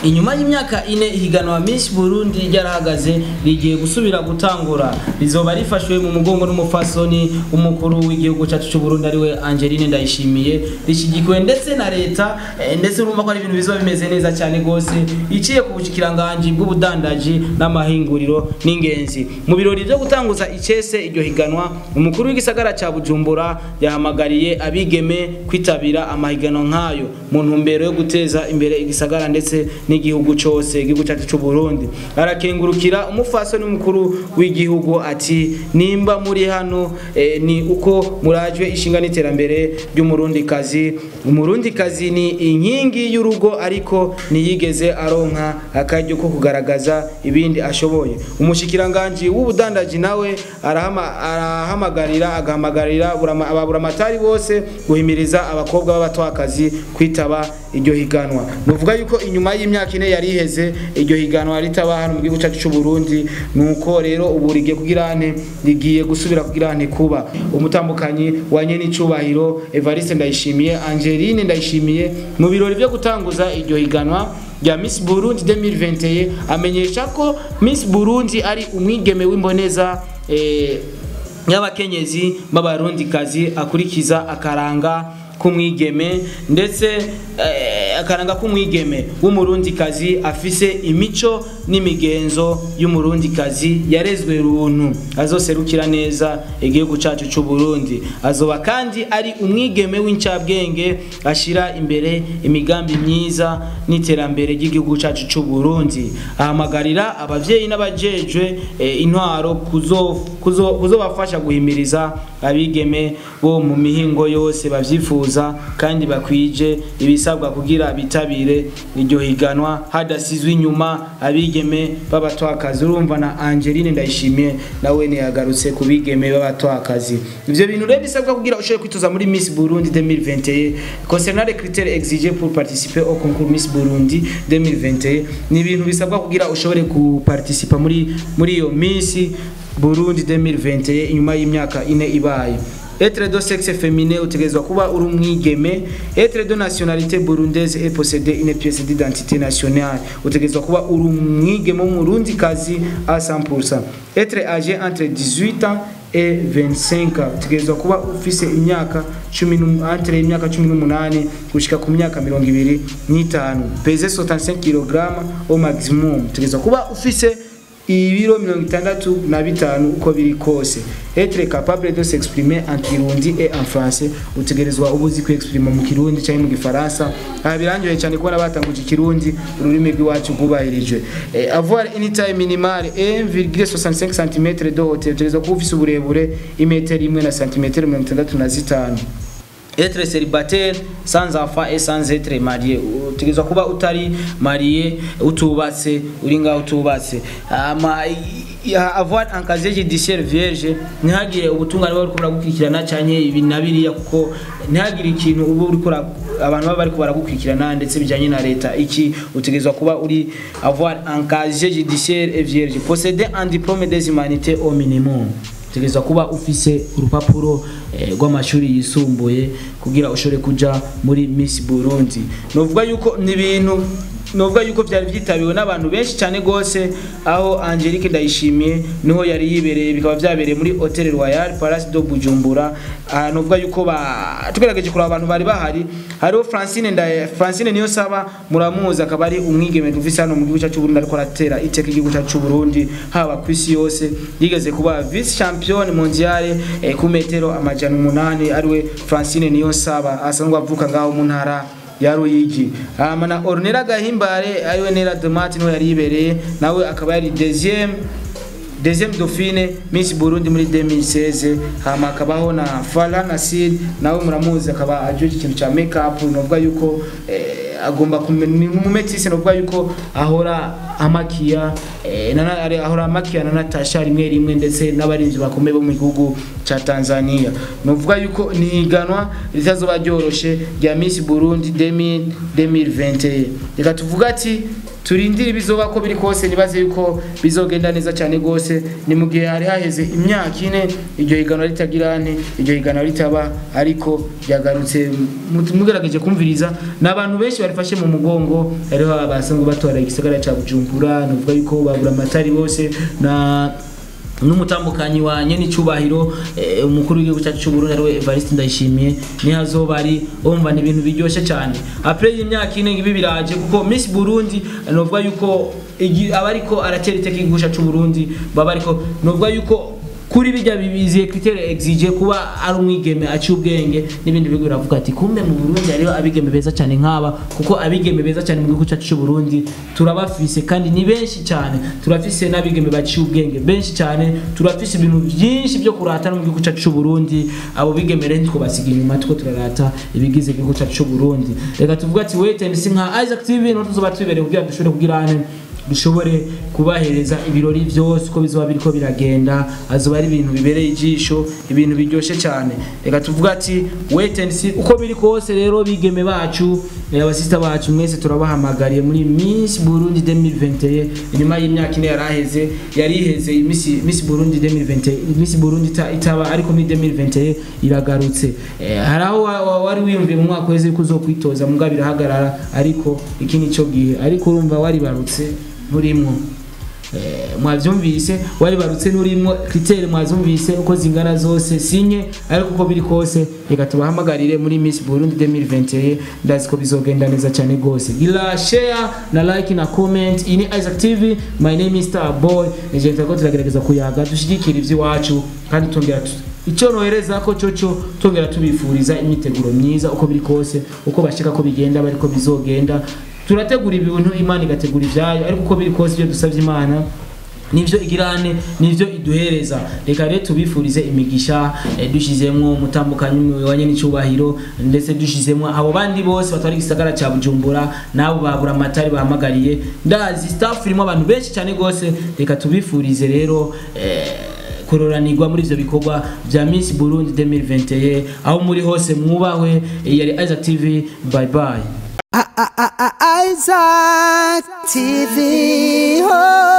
inyuma y'imyaka ine ihiganwa Miss Burundi ryarahagaze rigiye gusubira gutangura rizoba rifashwe mu mugongo n'umufasoni umukuru w'igihugu cyacu cy'u Burundi ariwe Angeline Ndayishimiye rishigikiwe ndetse na leta eh, ndetse urumva ko ari ibintu bizoba bimeze neza cyane gose iciye ku bushikiranganje bw'ubudandaji n'amahinguriro n'ingenzi mu birori byo gutanguza icese iryo higanwa umukuru w'igisagara cya Bujumbura yahamagariye abigeme kwitabira amahiganwa nk'ayo mu ntumbero yo guteza imbere igisagara ndetse n'igihugu cyose igihugu cyacu cy'u Burundi arakengurukira umufasoni mukuru w'igihugu ati nimba muri hano eh, ni uko murajwe ishinga n'iterambere ry'umurundi kazi umurundi kazi ni inkingi y'urugo ariko ntiyigeze aronka akaryo ko kugaragaza ibindi ashoboye umushikiranganje w'ubudandaji nawe arahama, arahamagarira agahamagarira burama- ababuramatari bose guhimiriza abakobwa b'abatwakazi kwitaba iryo higanwa nuvuga yuko inyuma y'imyaka ine yari iheze iryo higanwa ritaba hano mu gihugu cyacu cy'u Burundi nuko rero ubu rigiye kugira ane rigiye gusubira kugira ane kuba umutambukanyi wa nyene icubahiro Evariste Ndayishimiye Angeline Ndayishimiye mu birori byo gutanguza iryo higanwa rya Miss Burundi 2021 amenyesha ko Miss Burundi ari umwigeme w'imboneza eh, y'abakenyezi b'abarundikazi akurikiza akaranga k'umwigeme ndetse eh, akaranga k'umwigeme w'umurundikazi afise imico n'imigenzo y'umurundikazi yarezwe runtu azoserukira neza igihugu cacu c'u Burundi azoba kandi ari umwigeme w'incabwenge ashira imbere imigambi myiza n'iterambere ry'igihugu cacu c'u Burundi ahamagarira abavyeyi n'abajejwe eh, intwaro kuzo kuzo kuzobafasha guhimiriza abigeme bo mu mihingo yose bavyifuza kandi bakwije ibisabwa kugira bitabire iryo higanwa hadasizwe inyuma abigeme b'abatwakazi urumva na Angeline Ndayishimiye nawe ne yagarutse ku bigeme b'abatwakazi ivyo bintu rero bisabwa kugira ushobore kwitoza muri Miss Burundi 2021 concernant les critères exigés pour participer au concours Miss Burundi 2021 ni ibintu bisabwa kugira ushobore kuparticipa muri muri iyo Miss Burundi 2021 inyuma y'imyaka ine ibaye Etre de sexe féminin utegerezwa kuba uri umwigeme. Etre de nationalité burundaise et posséder une pièce d'identité nationale. Utegerezwa kuba uri umwigeme w'umurundi kazi à 100%. Etre âgé entre 18 ans et 25 ans. Utegerezwa kuba ufise imyaka 10 entre imyaka 18 gushika ku myaka 25. Peser 65 kg au maximum. Utegerezwa kuba ufise ibiro mirongo itandatu na bitanu uko biri kose etre capable de s'exprimer en kirundi et en français utegerezwa uba uzi kwexprima mu kirundi cyangwa mu gifaransa aha birangiye cyane kubona batanguje ikirundi ururimi rw'iwacu rwubahirijwe eh, avoir une taille minimale 1,65 cm de hauteur utegerezwa kuba ufise uburebure imetero imwe na santimetero mirongo itandatu na zitanu être célibataire sans enfant et sans être marié utegerezwa kuba utari marié utubatse uri ngaho utubatse ama avoir un casier judiciaire vierge ntihagire ubutungane bari buragukurikirana canke ibi na biriya kuko ntihagire ikintu uba uri abantu baba bariko baragukurikirana ndetse bijanye na leta iki utegerezwa kuba uri avoir un casier judiciaire vierge posséder un diplôme des humanités au minimum utegerezwa kuba ufise urupapuro rw'amashuri yisumbuye kugira ushobore kuja muri Miss Burundi novuga yuko ni ibintu novuga yuko byari byitabiwe n'abantu benshi cyane gose aho Angelique Ndayishimiye niho yari yibereye bikaba byabereye muri Hotel Royal Palace do Bujumbura uh, novuga yuko ba tugerageje kuraba abantu bari bahari hariho Francine Ndaye Francine niyo saba muramuzi akaba ari umwigeme dufise hano mu gihugu cyacu Burundi ariko aratera iteka igihugu cyacu Burundi haba ku isi yose yigeze kuba vice champion mondiale eh, ku metero amajana umunani ariwe Francine niyo saba asanzwe avuka ngaho mu ntara ya Ruyigi hama na Ornella Gahimbare ariwe Nera Domati niho yari yibereye nawe akaba yari deuxième deuxième dauphine Miss Burundi muri 2016 hama akabaho na Farah Nasid nawe muramuzi akaba ajoje ikintu cha makeup novuga yuko eh, agomba mumetisi novuga yuko ahora amakia eh, nana ari ahora amakia na Natasha rimwe rimwe ndetse n'abarinzi bakomeye bo mu gihugu cha Tanzania novuga yuko ni higanwa ritazoba ryoroshe rya Miss Burundi 2021 reka tuvuga ati turindire ibizoba ko biri kose nibaze yuko bizogenda neza cyane gose ni mu gihe hari haheze imyaka ine iryo higanwa ritagira ane iryo higanwa ritaba ariko ryagarutse mugerageje kumviriza n'abantu benshi bari yarifashe mu mugongo hariho abasanzwe batwara igisagara ca bujumbura nuvuga yuko babura amatari bose na n'umutambukanyi wa nyene icubahiro eh, umukuru w'igihugu cyacu cy'uburundi ariwe evariste ndayishimiye niho azoba ari umva ni ibintu biryoshye cyane apre y'imyaka ine ibi biraje kuko miss burundi novuga yuko igi- aba ariko aratera iteka igihugu cyacu c'uburundi baba ariko novuga yuko kuri bijya bibiziye kritere exige kuba ari umwigeme aciye ubwenge n'ibindi bigo biravuga ati kumbe mu Burundi hariho abigeme beza cyane nk'aba kuko abigeme beza cyane mu gihugu cyacu cy'u Burundi turabafise kandi ni benshi cyane turafise n'abigeme baciye ubwenge benshi cyane turafise ibintu byinshi byo kurata no mu gihugu cyacu cy'u Burundi abo bigeme rero twobasiga inyuma tuko turarata ibigize igihugu cyacu cy'u Burundi reka tuvuga ati wait and see nka Isaac TV no tuzoba tubereye kugira dushobore kugira ane dushobore kubahereza ibirori byose uko bizoba biriko biragenda azoba ari ibintu bibereye ijisho ibintu biryoshye cyane reka tuvuga ati wait and see uko biri kose rero bigeme bacu eh, abasista bacu mwese turabahamagariye muri Miss Burundi 2021 inyuma y'imyaka ine yaraheze yari iheze Miss Miss Burundi 2020 Miss Burundi ita- itaba ariko muri 2021 iragarutse Eh, hari aho wa- wa- wari wiyumviye mu mwaka weze ko uzokwitoza muga birahagarara ariko iki nico gihe ariko urumva waribarutse nturimwo Eh, mwavyumvise waribarutse nturimwo kritere mwazumvise uko zingana zose sinye ariko uko biri kose reka tubahamagarire muri Miss Burundi 2021 ndazi ko bizogenda neza cyane gose gira share na like na comment ini Isaac TV my name is Star Boy nigenda ko turagerageza kuyaga dushigikira ivy'iwacu kandi tongera tu icyo nohereza ko cyoco tongera tubifuriza imyiteguro myiza uko biri kose uko bashika ko bigenda bariko bizogenda turategura ibintu imana igategura ibyayo ariko uko biri kose ibyo dusabye imana nivyo igirane nivyo iduhereza reka rero tubifurize imigisha eh, dushizemwo umutambukanyi wanye n'icubahiro ndetse dushizemwo abo bandi bose batwara igisagara ca bujumbura nabo babura amatari bahamagariye ndazi staff irimo abantu benshi cyane gose reka tubifurize rero eh, kuroranirwa muri ivyo bikorwa vya Miss Burundi 2021 aho muri hose mwubahwe eh, yari Isaac TV bye bye I- I- I- I- Isaac TV. Oh.